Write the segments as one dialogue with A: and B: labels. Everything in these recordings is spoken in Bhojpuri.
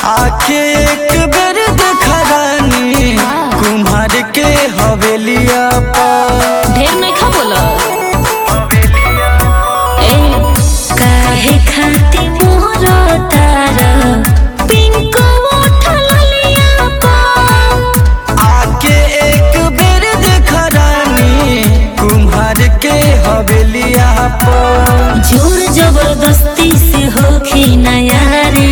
A: आके एक बेर देखा रानी कुम्हार के हवेलिया पर
B: ढेर नहीं खा बोला ए
C: काहे खाती मोर तारा पिंक उठल लिया पा
A: आके एक बेर देखा रानी कुम्हार के हवेलिया पर
C: जोर जबरदस्ती से होखी नयारी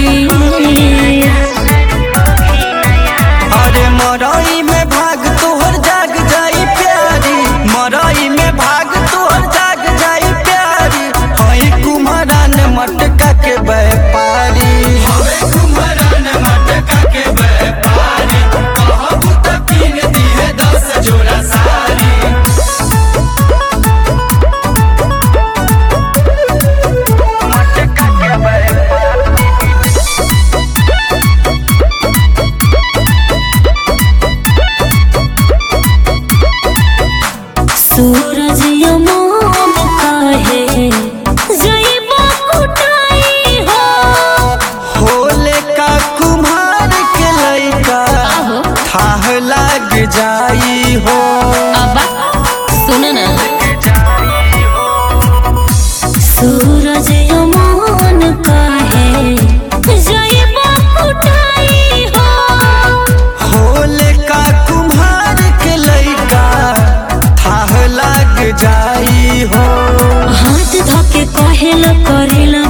A: अरे मरई में भाग तोहर जाग जाई प्यारी मरई में भाग तोहर जाग जाई प्यारी हई कुम्हारान मटका के व्यापारी हई कुम्हारान मटका के व्यापारी कहबू त कीन दिहे दस जोड़ा साड़ी मटका के व्यापारी
C: सूरज यमोन कहे जइबो कुटाई हो
A: होले का कुम्हार के लइका
B: आहो
A: थाह लाग जाई हो
B: अब्बा सुन ना
C: सूरज यमोन कहे जइबो कुटाई हो
A: होले का कुम्हार के लइका थाह लाग जाई हो
C: हाथ धके कहेला करेला